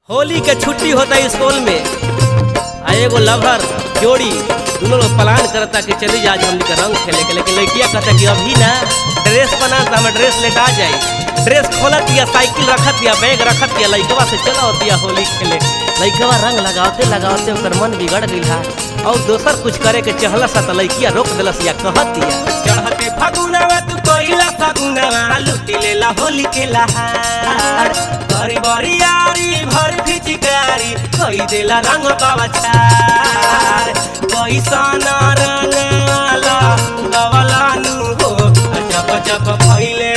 होली के छुट्टी होता है स्कूल में आ एगो लवर जोड़ी दोनों लोग प्लान करता कि चली जा आज हमनी के रंग खेले के लेकिन लड़किया कहता कि अभी ना ड्रेस बना तो हमें ड्रेस लेट आ जाई ड्रेस खोलत या साइकिल रखत या बैग रखत या लड़कवा से चला होती होली खेले लड़कवा रंग लगावते लगावते ओकर मन बिगड़ गई है और दोसर कुछ करे के चहला सा तो लड़किया रोक दिलस या कहत या चढ़ते फगुनवा तू कोइला फगुनवा लुटी लेला होली के लहार बड़ी बड़ी यारी भर फिचकारी कोई देला रंग बाबा छार कैसन रंगाला गवला नु हो जब जब भइले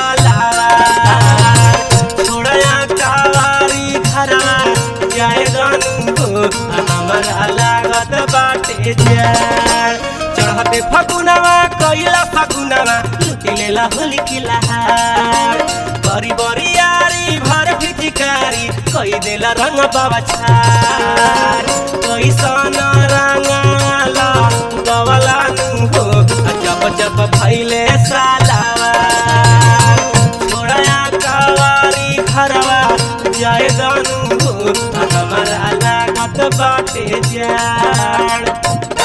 सलार छोड़या कावारी घरा जाए गनु हो हमरा लागत बाटे जाड़ चढ़ते फगुनवा कैला फगुनवा लुटी लेला होली की लहार बड़ी बड़ी यारी भर फिचकारी कोई देला रंग बाबा छार कैसन रंगाला गवला नु हो जब जब भइले सालावार छोड़या कवारी घरवा जाए गनु हो हमरा लागत बाटे जाड़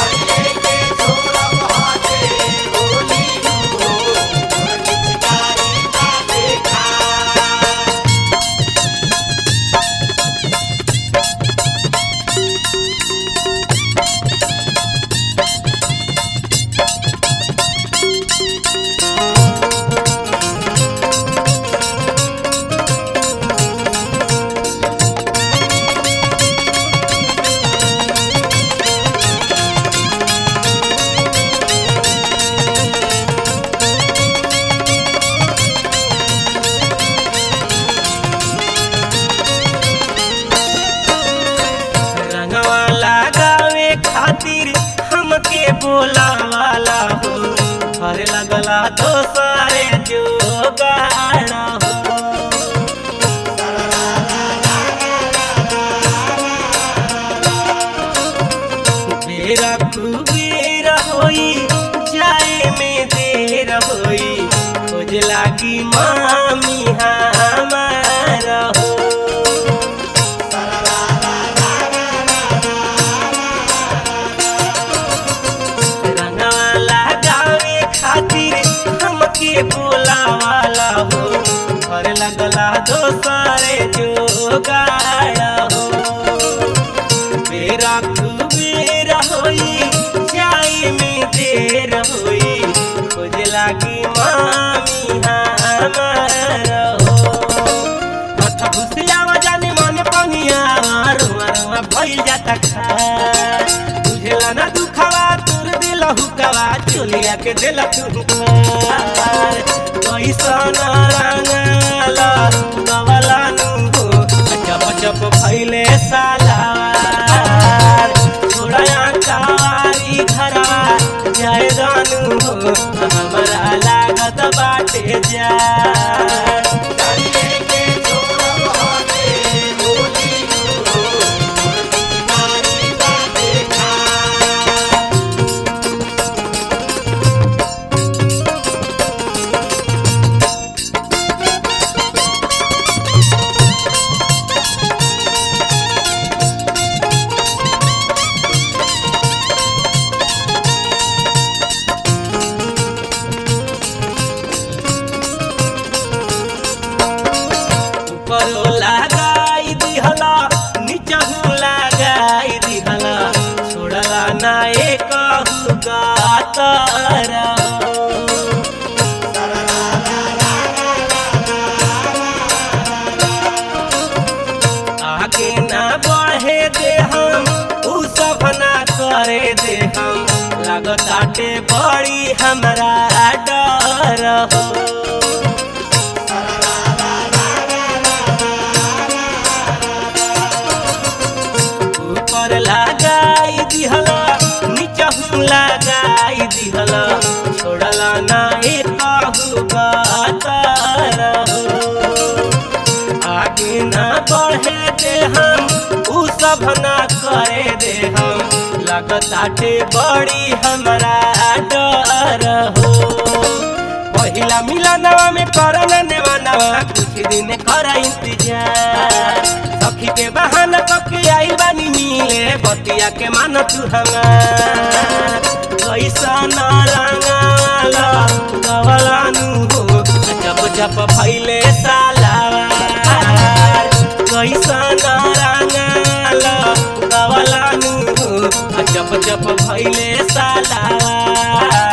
रंगवा लगावे खातिर हमके बोलावाला हो हरे लगला तो सारे जो गाना हो बेरा कुबेरा होई जाए में देर होई खोज लागी मामी हमारा हो रंगवा लगावे खातिर हमके बोलावाला हो घर लगला दोसरे जो गाया हो बेरा कुबेरा होई जाई में देर होई खोज लागी मामी हमारा हो हथ घुसियावा जाने मन पंगिया रुआ रुआ भइल जाता खा बुझेला ना दुखवा तुर दिल हुकवा चोलिया के दिल तू कैसन रंगाला गवला नु हो जब जब भइले सालार छोड़या कारी घरा जाए रानू हो हमरा लागत बाटे जा ऊपरो लगाई दिहला नीचहु लगाई दिहला छोड़ला ना एक गातर आगे ना बढ़े दे हम उ सब ना करे दे हम लागताटे बड़ी हमरा डर हो ऊपर लगाई दिहला नीचहु लगाई दिहला छोड़ला ना एकहु गातर आगे ना बढ़े दे हम उ सब ना करे दे हम लगताटे बड़ी हमरा डर हो पहिला मिलनवा में करन नेवा नवा कुछ दिन कर इंतजार सखी के बा बतिया के मान तू हमार कैसा न रंगाला गवलानु हो जप जप भैले सालावार कैसा न रंगाला गवलानु हो जप जप भैले सालावार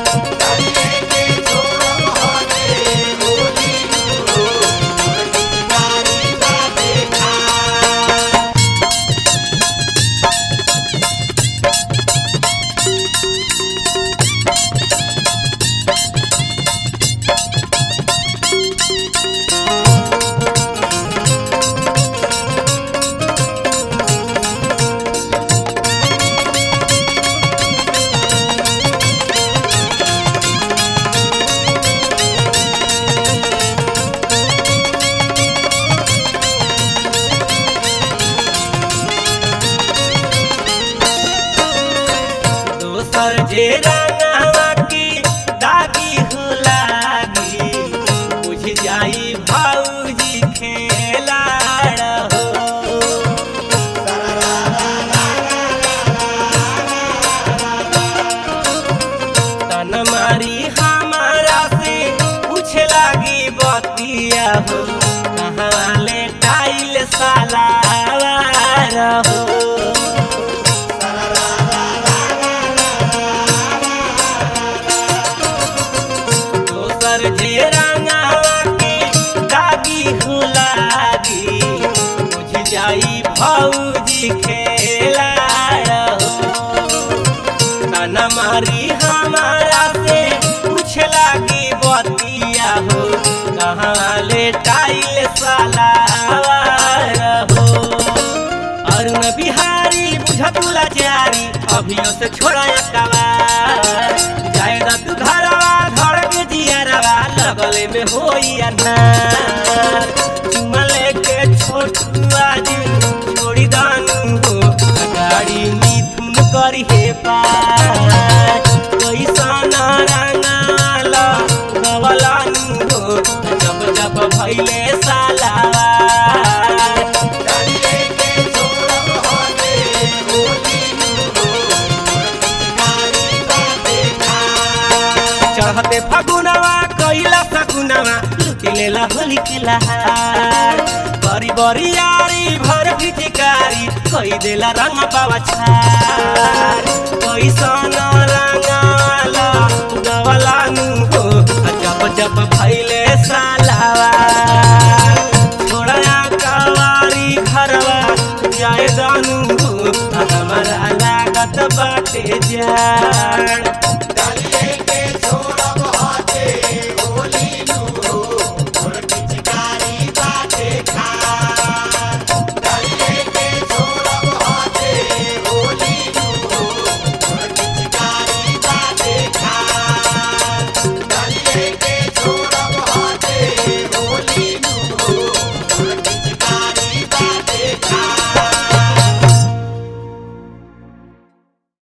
दोसर जे रंगवा की दागी हो लागी बुझ जाई भौजी खेला हो तन मारी हमारा से पूछ लागी बतिया हो कहाँ ले टाइल साला हो दोसर जे रंगावा के दागी हो लागी बुझ जाई भौजी खेला हो ताना मारी हमारा से पूछ लागी बतिया हो कहाँ ले टाइल साला हो अरुण बिहारी बुझतुला जारी अभियो से छोड़ा कवार जायदा तू घरवा घर के जियरवा लगले में होई अनार चुमा लेके छोटुआ जी छोड़ी दानु हो गाड़ी मिथुन करी हे पार कैसा ना रंगाला गवलानु हो जब जब भैले सालावार चढ़ते फगुनवा कैला सगुनवा लुटी लेला होली के लहार बरी बरी यारी भर भिटिकारी कई देला रंग पावा छार कैसन रंगाला गवलानु हो जप जप भैले सालावा छोड़ा कवारी घरवा जाए दानु हो हमारा लागत बाटे जाड़